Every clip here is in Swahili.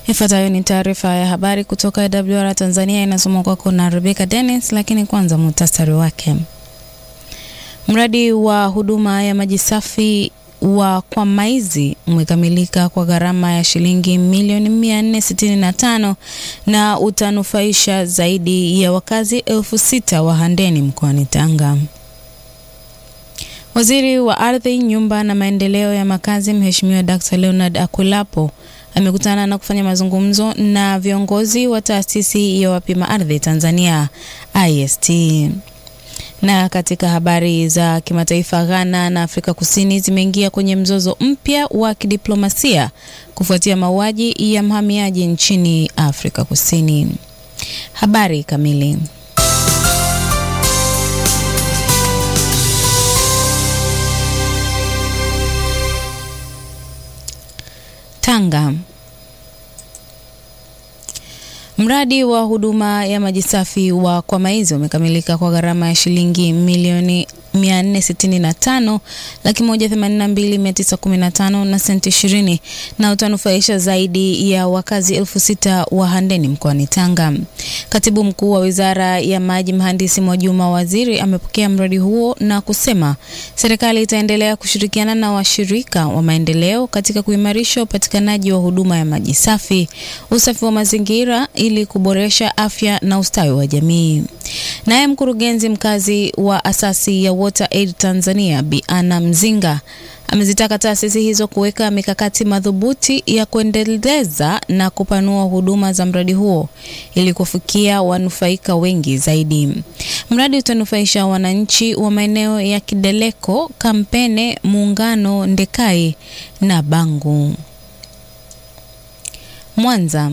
Ifuatayo ni taarifa ya habari kutoka WR Tanzania, inasomwa kwako na Rebecca Dennis, lakini kwanza muhtasari wake. Mradi wa huduma ya maji safi wa Kwamaizi umekamilika kwa gharama ya shilingi milioni 465 na utanufaisha zaidi ya wakazi elfu sita wa Handeni mkoani Tanga. Waziri wa Ardhi, Nyumba na Maendeleo ya Makazi, Mheshimiwa Dr. Leonard Akwilapo amekutana na kufanya mazungumzo na viongozi wa taasisi ya wapima ardhi Tanzania IST. Na katika habari za kimataifa, Ghana na Afrika Kusini zimeingia kwenye mzozo mpya wa kidiplomasia kufuatia mauaji ya mhamiaji nchini Afrika Kusini. Habari kamili. Tanga. Mradi wa huduma ya maji safi wa Kwamaizi umekamilika kwa gharama ya shilingi milioni 465 laki moja themanini na mbili mia tisa kumi na tano na senti ishirini na utanufaisha zaidi ya wakazi elfu sita wa Handeni mkoani Tanga. Katibu mkuu wa Wizara ya Maji Mhandisi Mwajuma Waziri amepokea mradi huo na kusema serikali itaendelea kushirikiana na washirika wa maendeleo katika kuimarisha upatikanaji wa huduma ya maji safi, usafi wa mazingira ili kuboresha afya na ustawi wa jamii. Naye mkurugenzi mkazi wa asasi ya Water Aid Tanzania Bi Anna Mzinga amezitaka taasisi hizo kuweka mikakati madhubuti ya kuendeleza na kupanua huduma za mradi huo ili kufikia wanufaika wengi zaidi. Mradi utanufaisha wananchi wa maeneo ya Kideleko, Kampene, Muungano, Ndekai na Bangu. Mwanza.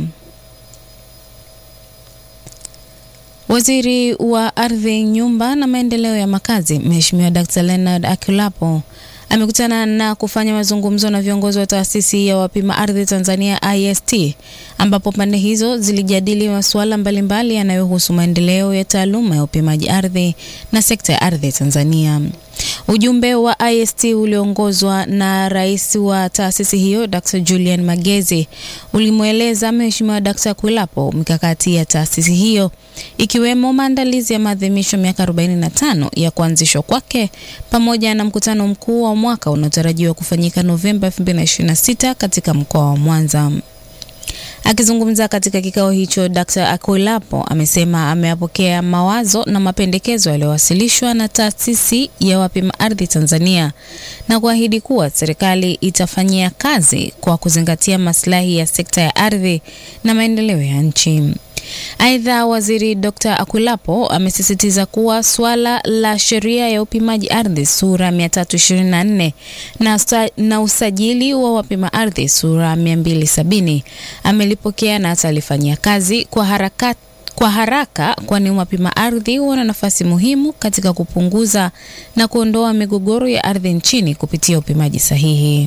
Waziri wa Ardhi, Nyumba na Maendeleo ya Makazi, Mheshimiwa Dr. Leonard Akwilapo amekutana na kufanya mazungumzo na viongozi wa taasisi ya wapima ardhi Tanzania IST, ambapo pande hizo zilijadili masuala mbalimbali yanayohusu maendeleo ya taaluma ya upimaji ardhi na sekta ya ardhi Tanzania. Ujumbe wa IST ulioongozwa na rais wa taasisi hiyo Dr. Julian Magezi ulimweleza Mheshimiwa Dr. Akwilapo mikakati ya taasisi hiyo ikiwemo maandalizi ya maadhimisho miaka 45 ya kuanzishwa kwake pamoja na mkutano mkuu wa mwaka unaotarajiwa kufanyika Novemba 2026 katika mkoa wa Mwanza. Akizungumza katika kikao hicho, Dr. Akwilapo amesema ameyapokea mawazo na mapendekezo yaliyowasilishwa na taasisi ya wapima ardhi Tanzania na kuahidi kuwa serikali itafanyia kazi kwa kuzingatia maslahi ya sekta ya ardhi na maendeleo ya nchi. Aidha, waziri Dr. Akwilapo amesisitiza kuwa suala la sheria ya upimaji ardhi sura 324 na, na usajili wa wapima ardhi sura 270 amelipokea na atalifanyia kazi kwa haraka, kwa haraka kwani wapima ardhi wana nafasi muhimu katika kupunguza na kuondoa migogoro ya ardhi nchini kupitia upimaji sahihi.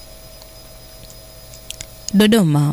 Dodoma.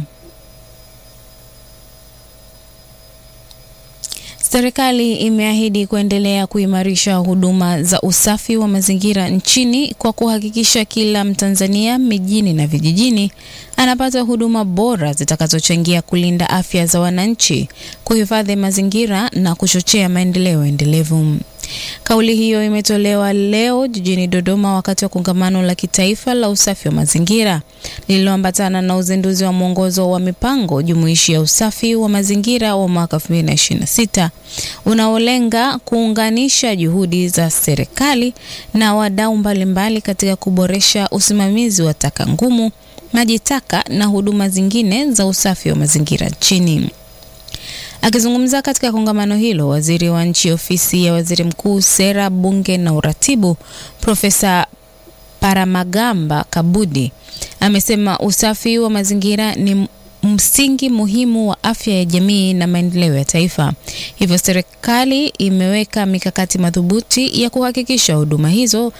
Serikali imeahidi kuendelea kuimarisha huduma za usafi wa mazingira nchini kwa kuhakikisha kila Mtanzania mijini na vijijini anapata huduma bora zitakazochangia kulinda afya za wananchi, kuhifadhi mazingira na kuchochea maendeleo endelevu. Kauli hiyo imetolewa leo jijini Dodoma wakati wa kongamano la kitaifa la usafi wa mazingira lililoambatana na uzinduzi wa mwongozo wa mipango jumuishi ya usafi wa mazingira wa mwaka 2026 unaolenga kuunganisha juhudi za serikali na wadau mbalimbali katika kuboresha usimamizi wa taka ngumu, maji taka na huduma zingine za usafi wa mazingira nchini. Akizungumza katika kongamano hilo, waziri wa nchi ofisi ya waziri mkuu, sera, bunge na uratibu, Profesa Paramagamba Kabudi amesema usafi wa mazingira ni msingi muhimu wa afya ya jamii na maendeleo ya taifa. Hivyo serikali imeweka mikakati madhubuti ya kuhakikisha huduma hizo